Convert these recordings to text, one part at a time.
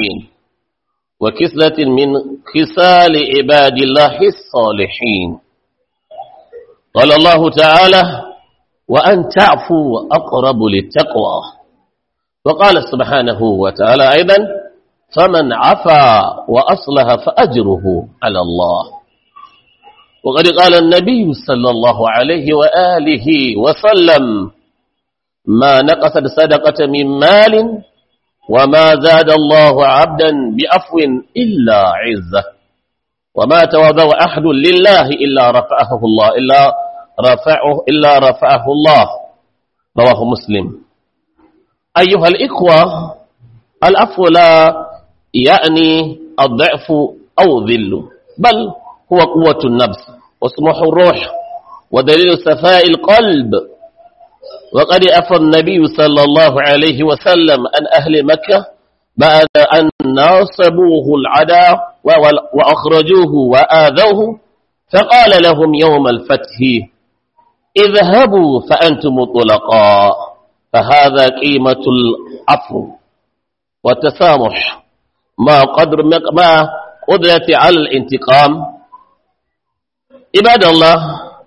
الصالحين وكسلة من خصال عباد الله الصالحين قال الله تعالى وأن تعفوا أقرب للتقوى وقال سبحانه وتعالى أيضا فمن عفا وأصلح فأجره على الله وقد قال النبي صلى الله عليه وآله وسلم ما نقصت صدقة من مال وما زاد الله عبدا بعفو إلا عزة وما تواضع أحد لله إلا رفعه الله إلا رفعه إلا رفعه الله رواه مسلم أيها الإخوة العفو لا يعني الضعف أو ذل بل هو قوة النفس وسمح الروح ودليل صفاء القلب وقد أفى النبي صلى الله عليه وسلم عن أهل مكة بعد أن ناصبوه العدا وأخرجوه وآذوه فقال لهم يوم الفتح اذهبوا فأنتم طلقاء فهذا قيمة العفو والتسامح ما قدر ما قدرة على الانتقام عباد الله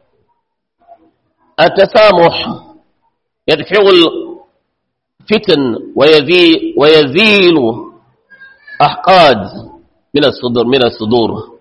التسامح يدفع الفتن ويزيل, ويزيل أحقاد من الصدور من الصدور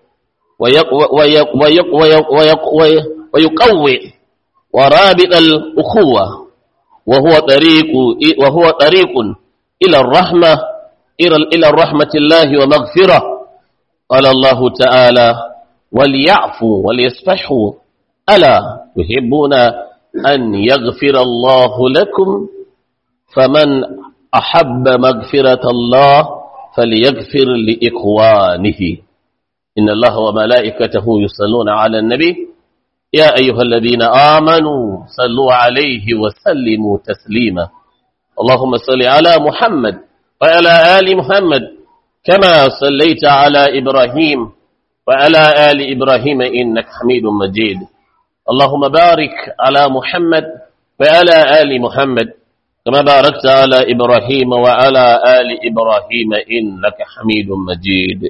ويقوي ورابط الأخوة وهو طريق وهو طريق إلى الرحمة إلى الرحمة الله ومغفرة قال الله تعالى وليعفوا وليصفحوا ألا يحبون أن يغفر الله لكم فمن أحب مغفرة الله فليغفر لإخوانه إن الله وملائكته يصلون على النبي يا أيها الذين آمنوا صلوا عليه وسلموا تسليما اللهم صل على محمد وعلى آل محمد كما صليت على إبراهيم وعلى آل إبراهيم إنك حميد مجيد اللهم بارك على محمد وعلى آل محمد كما باركت على إبراهيم وعلى آل إبراهيم إنك حميد مجيد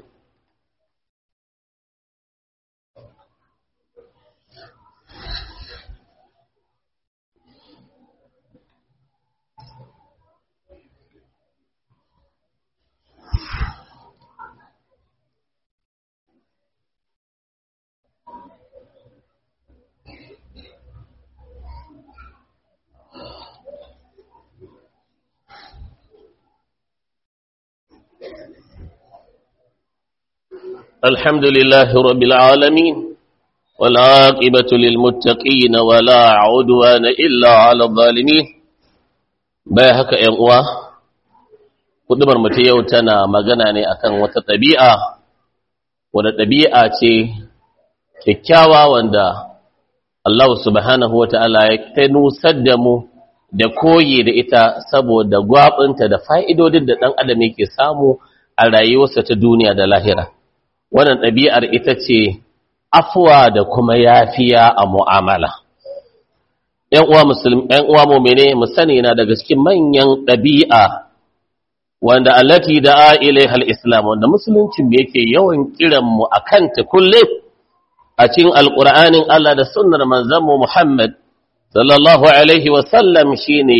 الحمد لله رب العالمين والعاقبة للمتقين ولا عدوان إلا على الظالمين bai haka ‘yan uwa, kudubar mutu yau tana magana ne akan wata ɗabi'a, wadda ɗabi'a ce kyakkyawa wanda Allah subhanahu wa ta'ala ya ta nusar da mu da koyi da ita saboda gwabinta da fa'idodin da ɗan adam yake samu a rayuwarsa ta duniya da lahira. wannan ɗabi'ar ita ce afuwa da kuma yafiya a mu'amala. ‘Yan uwa musulmi, ‘yan uwa mummune mu sani na daga cikin manyan ɗabi'a wanda allati da a'ilai hal Islam wanda musuluncin yake yawan kiranmu a kanta kulle a cikin alƙur'anin Allah da sunnar manzanmu Muhammad sallallahu Alaihi wasallam shi ne,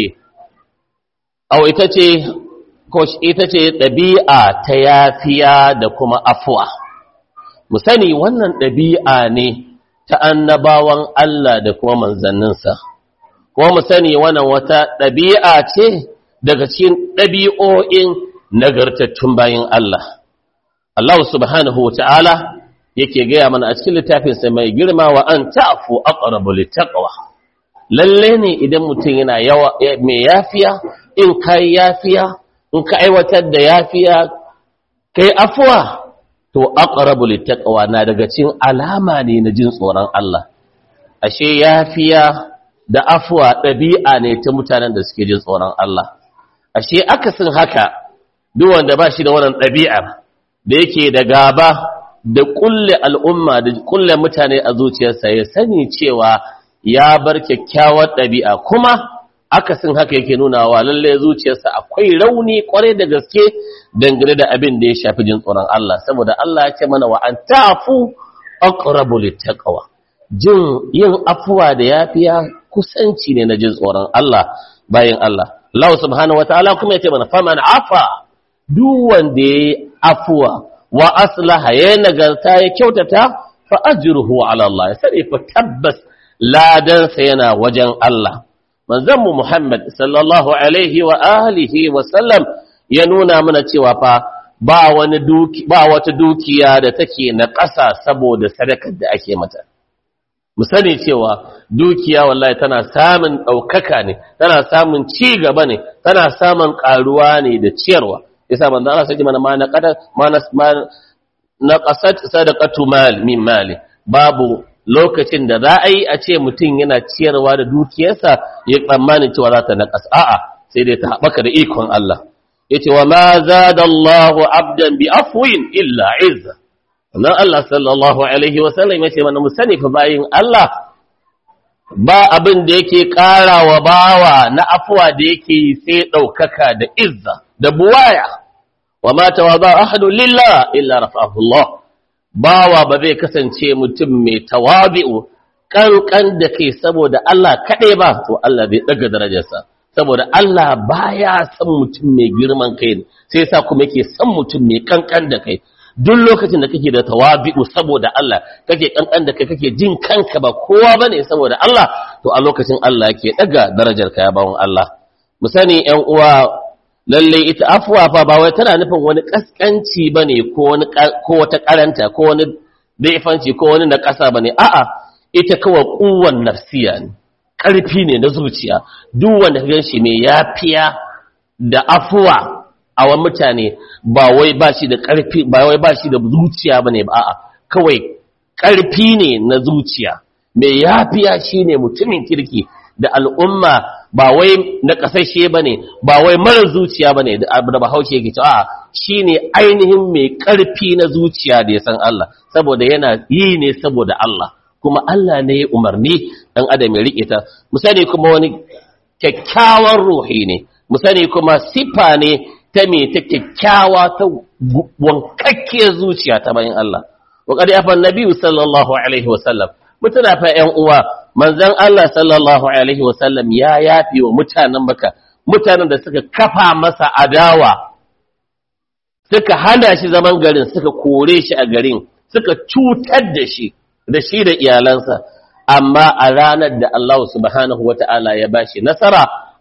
au ita ce, ita ce ɗabi'a ta yafiya da kuma afuwa. mu sani wannan ɗabi'a ne ta annabawan Allah da kuma manzanninsa, kuma mu sani wannan wata ɗabi'a ce daga cikin ɗabi'o'in nagartattun bayan Allah. Allah subhanahu wa ta'ala yake gaya mana a cikin littafinsa mai girma wa an ta'afu aqrabu littaqwa lalle ne idan mutum yana yawa mai yafiya in kai yafiya in ka aiwatar da yafiya kai afuwa to aqrabu littaqwa na daga cikin alama ne na jin tsoron Allah ashe yafiya da afuwa ɗabi'a ne ta mutanen da suke jin tsoron Allah ashe akasin haka duk wanda ba shi da wannan ɗabi'ar da yake da gaba da kulle al'umma da kulle mutane a zuciyarsa ya sani cewa ya bar kyakkyawar ɗabi'a kuma akasin haka yake nuna wa lalle zuciyarsa akwai rauni kwarai da gaske dangane da abin da ya shafi jin tsoron Allah saboda Allah ya ce mana wa an ta'fu aqrabu littaqwa jin yin afuwa da yafiya kusanci ne na jin tsoron Allah bayan Allah Allah subhanahu wataala kuma ya ce mana faman afa duk wanda ya afuwa wa aslaha ya nagarta ya kyautata fa ajruhu ala Allah sai fa tabbas ladansa yana wajen Allah manzon mu Muhammad sallallahu alaihi wa alihi wa sallam ya nuna mana cewa fa ba wani duki ba wata dukiya da take na ƙasa saboda sadakar da ake mata mu sani cewa dukiya wallahi tana samun ɗaukaka ne tana samun ci gaba ne tana samun ƙaruwa ne da ciyarwa yasa manzo Allah sai mana ma na qada ma na qasat sadaqatu mal min mali babu lokacin da za a yi a ce mutum yana ciyarwa da dukiyarsa ya tsammanin cewa za ta naƙas a'a sai dai ta haɓaka da ikon Allah yace wa ma zada Allahu abdan bi afwin illa izza nan Allah sallallahu alaihi wa sallam yace mana mu sani fa bayin Allah ba abin da yake ƙara wa bawa na afuwa da yake sai ɗaukaka da izza da buwaya wa ma tawaba ahadu lillah illa rafa'ahu Allah bawa ba zai kasance mutum mai tawabi'u kankan da kai saboda Allah kaɗai ba to Allah zai ɗaga darajarsa saboda Allah baya son mutum mai girman kai ne sai sa kuma yake son mutum mai kankan da kai duk lokacin da kake da tawabi'u saboda Allah kake kankan da kai kake jin kanka ba kowa bane saboda Allah to a lokacin Allah yake daga darajar ka ya bawon Allah mu sani ƴan uwa lalle ita afwa fa ba wai tana nufin wani kaskanci bane ko wani ko wata karanta ko wani daifanci ko wani na kasa bane a'a ita kawai kuwan nafsiya ne karfi ne na zuciya duk wanda ka ganshi mai yafiya da afuwa a wani mutane ba wai ba shi da ƙarfi ba wai ba shi da zuciya ba ne ba a'a kawai ƙarfi ne na zuciya mai yafiya shi ne mutumin kirki da al'umma ba wai na ƙasashe ba ne ba wai mara zuciya ba ne da bahaushe yake cewa a'a shi ne ainihin mai ƙarfi na zuciya da ya san Allah saboda yana yi ne saboda Allah kuma Allah ne ya umarni ɗan adam ya riƙe ta mu sani kuma wani kyakkyawan ruhi ne mu sani kuma sifa ne ta me ta kyakkyawa ta wankakkiyar zuciya ta bayan Allah wa qad yafa annabi sallallahu alaihi wa sallam mutuna fa ƴan uwa manzon Allah sallallahu alaihi wa sallam ya yafi wa mutanen Makka mutanen da suka kafa masa adawa suka hana shi zaman garin suka kore shi a garin suka cutar da shi da shi da iyalansa amma a ranar da Allah subhanahu wata'ala ya bashi nasara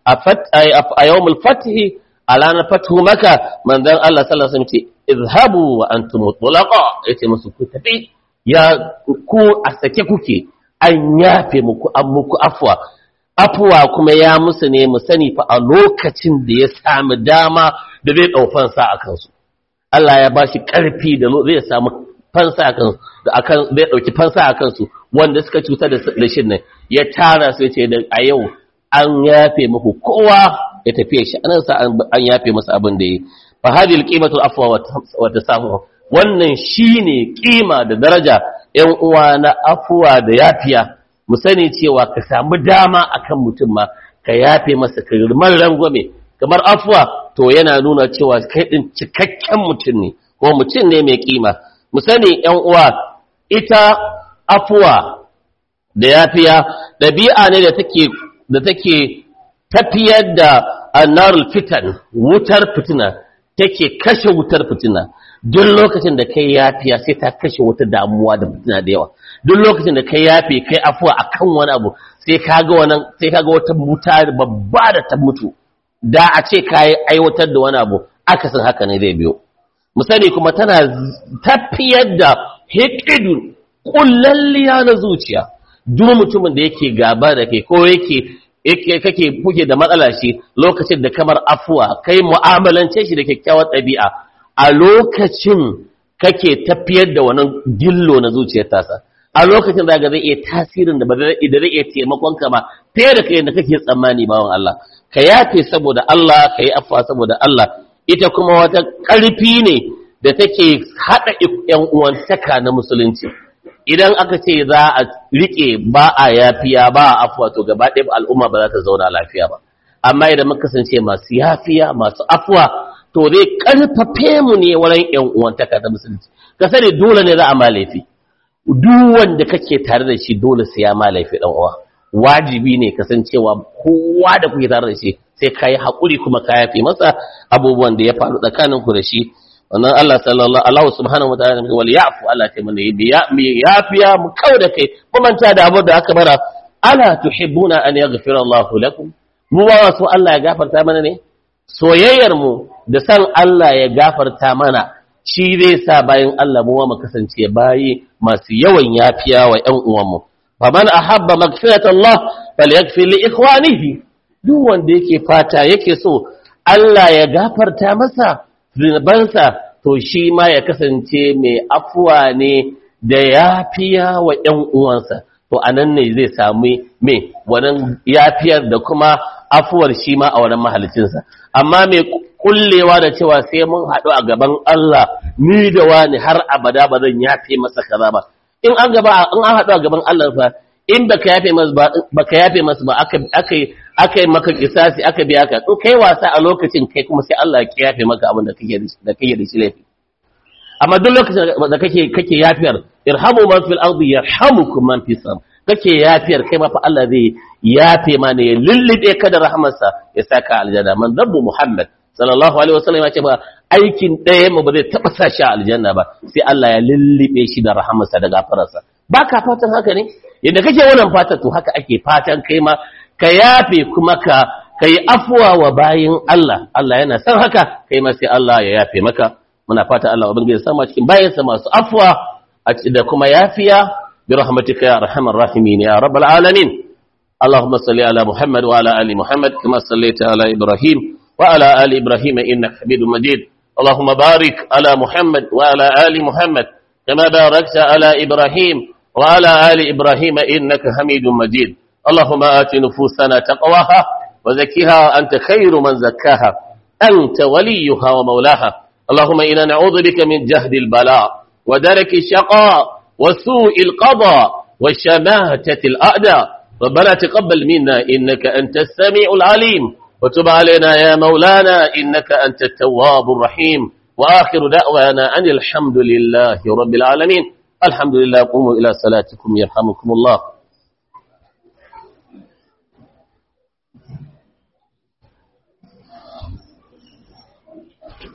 a yawmul fathi a ranar fatu maka manzon Allah sallallahu alaihi wasallam ce izhabu wa antum mutlaqa yace musu ku tafi ya ku a sake kuke an yafe muku an muku afwa afwa kuma ya musu ne mu sani fa a lokacin da ya samu dama da zai dau fansa a kansu Allah ya bashi karfi da zai samu fansa a kansu da akan zai dauki fansa a kansu wanda suka cutar da shin nan ya tara su ce da a yau an yafe muku kowa ya tafiye shi anan sa an yafe masa abin da yi fa hadhihi alqimatu afwa wa tasamu wannan shine kima da daraja ƴan uwa na afwa da yafiya mu sani cewa ka samu dama akan mutum ma ka yafe masa ka rimar rangwame kamar afwa to yana nuna cewa kai din cikakken mutum ne ko mutum ne mai kima mu sani ƴan uwa ita afwa da yafiya dabi'a ne da take da take tafiyar da annarul fitan wutar fitina take kashe wutar fitina duk lokacin da kai yafiya sai ta kashe wata damuwa da fitina da yawa duk lokacin da kai yafe kai afuwa akan wani abu sai kaga wannan sai kaga wata wuta babba da ta mutu da a ce kai aiwatar da wani abu akasin haka ne zai biyo misali kuma tana tafiyar da hikidu kullalliya na zuciya duk mutumin da yake gaba da kai ko yake yake kake kuke da matsala shi lokacin da kamar afuwa kai mu'amalance shi da kyakkyawar ɗabi'a a lokacin kake tafiyar da wannan gillo na zuciyar tasa a lokacin da ga zai iya tasirin da ba zai iya taimakon ka ma fiye da kai da kake tsammani bawan Allah ka yafe saboda Allah ka yi afuwa saboda Allah ita kuma wata ƙarfi ne da take haɗa ƴan uwantaka na musulunci idan aka ce za a rike ba a yafiya ba a afuwa to gaba ɗaya al'umma ba za ta zauna lafiya ba amma idan muka kasance masu yafiya masu afwa to zai karfafe mu ne wurin ƴan uwantaka ta musulunci ka sani dole ne za a ma laifi duk wanda kake tare da shi dole sai ya ma laifi dan uwa wajibi ne kasancewa kowa da kuke tare da shi sai ka yi haƙuri kuma ka yafe masa abubuwan da ya faru tsakaninku da shi wannan Allah sallallahu alaihi subhanahu wa ta'ala wal ya'fu Allah ta mana yi yafiya mu kau da kai mu manta da abu da aka bara ala tuhibbuna an yaghfira Allah lakum mu ba so Allah ya gafarta mana ne soyayyar mu da san Allah ya gafarta mana shi zai sa bayan Allah mu mu kasance bayi masu yawan yafiya wa ƴan uwanmu faman ahabba maghfirata Allah falyaghfir li ikhwanihi duk wanda yake fata yake so Allah ya gafarta masa zunubansa to shi ma ya kasance mai afuwa ne da yafiya wa ƴan uwansa to anan ne zai sami me wannan yafiyar da kuma afuwar shi ma a wannan mahalicinsa amma mai kullewa da cewa sai mun haɗu a gaban Allah ni da wani har abada ba zan yafe masa kaza ba in an gaba in an haɗu a gaban Allah fa in baka yafe masa ba baka yafe masa ba aka aka aka yi maka kisasi aka biya ka in kai wasa a lokacin kai kuma sai Allah ya yafe maka abin da kake da kake da shi laifi amma duk lokacin da kake kake yafiyar irhamu man fil ardi yarhamukum man fis sam kake yafiyar kai ma fa Allah zai yafe ma ne ya lullube ka da rahmarsa ya saka aljanna man zabbu muhammad sallallahu alaihi wasallam ya ce ba aikin ɗaya mu ba zai taɓa sa shi a aljanna ba sai Allah ya lullube shi da rahamarsa da gafararsa ba ka fatan haka ne yadda kake wannan fatan to haka ake fatan kai ma ka yafe kuma ka ka yi afuwa wa bayin Allah Allah yana san haka kai ma sai Allah ya yafe maka muna fata Allah ubangiji sama cikin bayansa masu afuwa da kuma yafiya bi rahmatika ya arhamar rahimin ya rabbal alamin اللهم صل على محمد وعلى ال محمد كما صليت على ابراهيم وعلى ال ابراهيم انك حميد مجيد اللهم بارك على محمد وعلى ال محمد كما باركت على ابراهيم وعلى ال ابراهيم انك حميد مجيد اللهم آت نفوسنا تقواها وزكها أنت خير من زكاها أنت وليها ومولاها اللهم إنا نعوذ بك من جهد البلاء ودرك الشقاء وسوء القضاء وشماتة الأعداء ربنا تقبل منا إنك أنت السميع العليم وتب علينا يا مولانا إنك أنت التواب الرحيم وآخر دعوانا أن الحمد لله رب العالمين الحمد لله قوموا إلى صلاتكم يرحمكم الله